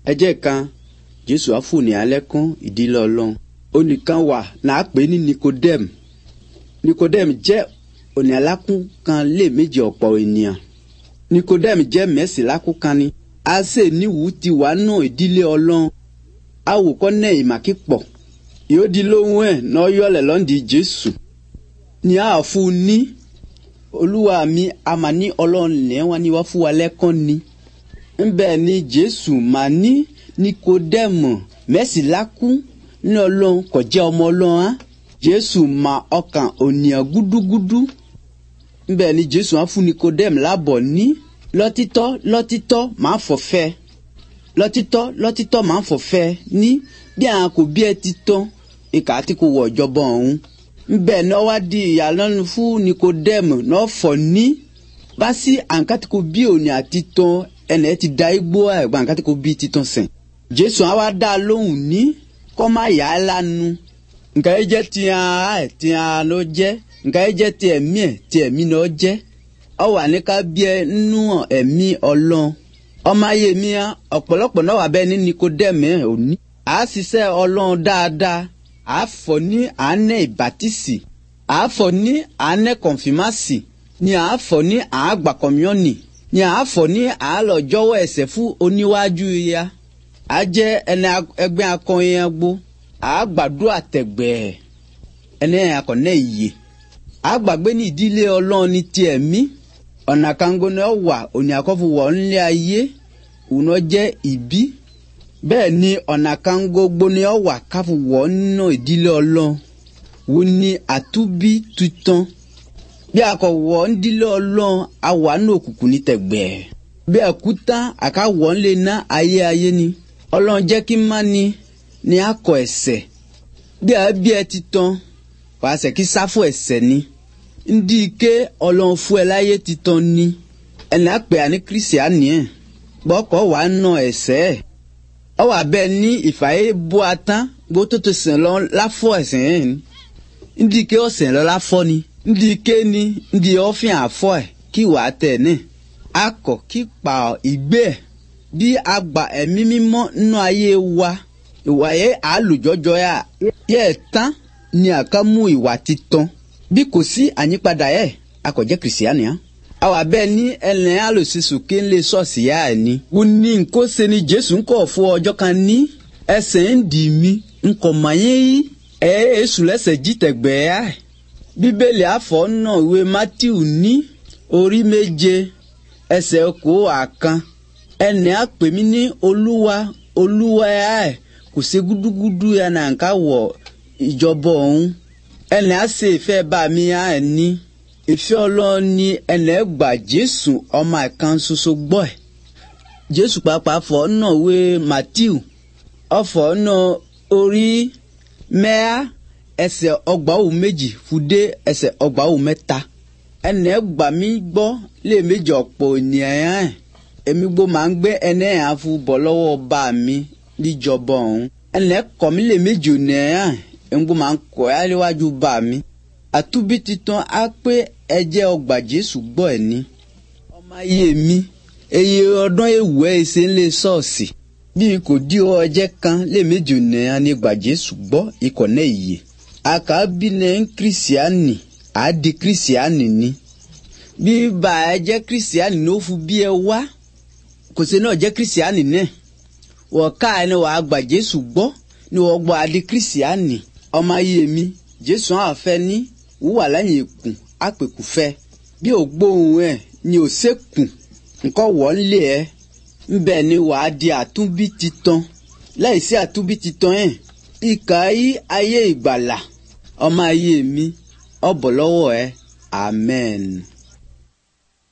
ẹjẹ́ kan jésù á fòní alẹ́ kún ìdílé ọlọ́run onìkan wà náà pè ní nikodem nikodem jẹ́ òní alákún kan lé méjì ọ̀pọ̀ ènìyàn nikodem jẹ́ mẹ́sì lákún kan ni a sì níwùú ti wà nù ìdílé ọlọ́run awòkọ́ náà ìmàkí pọ̀ yóò di lóhùn ẹ̀ náà yọlẹ̀ lọ́ndì jésù ní a fún un ní olúwa mi a mà ní ọlọ́run lẹ́wọ̀n ni wọ́n fún wa lẹ́kàn ni ńbẹ ni jésù mà ní nikodemu mẹ́sìlákú ní ọlọ́run kò jẹ́ ọmọ ọlọ́run á jésù mà ọkàn ònìyàn gúdúgúdú ńbẹ ni jésù á fún nikodemu lábọ̀ ní lọ́títọ́ lọ́títọ́ máa fọ̀fẹ́ lọ́títọ́ lọ́títọ́ máa fọ̀fẹ́ ní bí àwọn kò bí ẹ ti tán ìkà àti kò wọ̀ ìjọba ọ̀hún ńbẹ náà wá di ìyàlọ́nu fún nikodemu náà fọ̀ ní bá sí àǹkátìkò bí òní àti tán ẹnẹ ti da igbó ẹgbà nǹkan tí kò bí titan sìn jésù àwa dá a lóhùn ní kọ́ má yà á lánu nǹkan yẹn jẹ́ tiẹ̀ ẹ̀ tiẹ̀ ló jẹ́ nǹkan yẹn jẹ́ tiẹ̀ mí ẹ̀ tiẹ̀ mí ló jẹ́ ọ wà ní ká bí ẹ nínú ẹ̀mí ọlọ́run ọmọ ayé mi á ọ̀pọ̀lọpọ̀ náà wà bẹ́ẹ̀ ní nikodẹ́mì òní à á ṣiṣẹ́ ọlọ́run dáadáa à á fọ̀ ní àánẹ́ ìbátísì à á fọ̀ ní àánẹ́ kọ̀nfìmásì ni à á fọ̀ ní àágbà kọ̀míọ́nì ni a fọ ní àálọ̀ jọ̀wọ́ ẹsẹ̀ fún oníwájú ya a jẹ́ ẹni ẹgbẹ́ akọyin agbó a gbàdúrà tẹ̀gbẹ́ ẹni akọ̀nẹ́ iye a gbàgbé ní ìdílé ọlọ́run ní tiẹ̀ mí ọ̀nà kango ni ọ wà òní àkọ́fù wọ̀ ńlẹ̀ ayé òun jẹ́ ìbí bẹ́ẹ̀ ni ọ̀nà kango gbóni ọ wà káfù wọ̀ nínú ìdílé ọlọ́run wo ni àtúbí tuntun bí a kò wọ̀ ń dílé ọlọ́run a wà ní òkùnkùn ní tẹ̀gbẹ́. bí a kú tán a ká wọ̀ ń lè ná ayé ayé ni. ọlọ́run jẹ́ kí má ni ni a kọ ẹ̀sẹ̀. bí a bí ẹ ti tán wàá sẹ̀ kí sáfù ẹ̀sẹ̀ ni. ndí ike ọlọ́run fún ẹ láyé ti tán ni. ẹnì àpè àní kírísíàní ẹ̀ gbọ́kọ̀ wàá nà ẹ̀sẹ̀ ẹ̀. ọ wà bẹ́ẹ̀ ní ìfàyè bó a tán gbó tó tó sìn lọ láfọ̀ ẹ̀sẹ̀ ẹ̀ ni. ndí ike ọ̀sẹ̀ lọ láfọ̀ ni ndi kéni ndi ọfìn àfọ ẹ kí wàá tẹ ní akọ kí pa ìgbé ẹ bí agba ẹ̀mí mímọ́ nínú ayé wa ìwà yẹ àlùjọjọ yà yẹ tán ni àká mú ìwà titun bí kò sí àyípadà yẹ akọjẹ kìrìsìánì hàn àwa bẹ́ẹ̀ ní ẹlẹ́yìn àlòsísù kí n lè sọ̀ọ̀sì yá ẹ̀ ní. wọ́n ní nǹkó ṣe ni jésù ń kọ̀ fún ọjọ́ kan ní ẹsẹ̀ ń dì mí nkọ̀ mọ̀nyẹ́ yìí ẹ̀ èṣù lẹ́sẹ̀ jí tẹ̀gbẹ́ yá ẹ̀ bíbélì àfọ̀ náà ìwé matthew ní orí méje ẹsẹ̀ kó àkan ẹnì àpè mí ní olúwa olúwa ẹ̀ kò sí gúdúgúdú yẹn náà ká wọ̀ ìjọba ọ̀hún ẹnì àṣẹ ìfẹ́ bá mi ẹ̀ ní ìfẹ́ ọlọ́run ní ẹnì ẹgbà jésù ọmọ ẹ̀kan ṣoṣo gbọ́ ẹ̀ jésù pàápàá fọ̀ náà ìwé matthew ọ̀fọ̀ náà orí mẹ́à ẹsẹ̀ ọgbàwò méjì fúdé ẹsẹ̀ ọgbàwò mẹ́ta ẹnẹ gbà mí gbọ́ lé méjì ọ̀pọ̀ ènìyàn ẹ̀ èmi gbó máa ń gbé ẹnẹ yẹn fún bọ̀ lọ́wọ́ bá mi níjọba ọ̀hún ẹnẹ kọ̀ mí lé méjì ènìyàn ẹ̀ èmi gbó máa ń kọ̀ ẹ́ léwájú bá mi àtúbí titan á pé ẹjẹ́ ọgbà jésù gbọ́ ẹ̀ ní ọmọ ayé mi eye ọdún ewu ẹ̀ ṣe ń lé ṣọ́ọ̀ṣì bí kò dí ọjẹ́ kan lé méjì ènìyàn ní gbà jésù gbọ́ ikọ̀ náà yìí akabi ne kristiani adi kristiani ni bí ba ẹ jẹ kristiani ní ó fún bí ẹ wá kò sí náà jẹ kristiani náà wọ́n ká ẹni wàá gba jésù gbọ́ ni wọ́n gbọ́ adi kristiani ọmọ ayé mi jésù àwọn afẹ́ ní wúwà lẹ́yìn ìkùn àpèkù fẹ́ bí ò gbóhùn ẹ̀ ni ò sẹ́kùn nǹkan wọ́n lé ẹ ńbẹ ni wàá di àtúnbí titan lẹ́yìn sí àtúnbí titan ẹ̀ ìkà yí ayé ìgbàlà ọmọ ayé mi ọbọ lọ́wọ́ ẹ amen.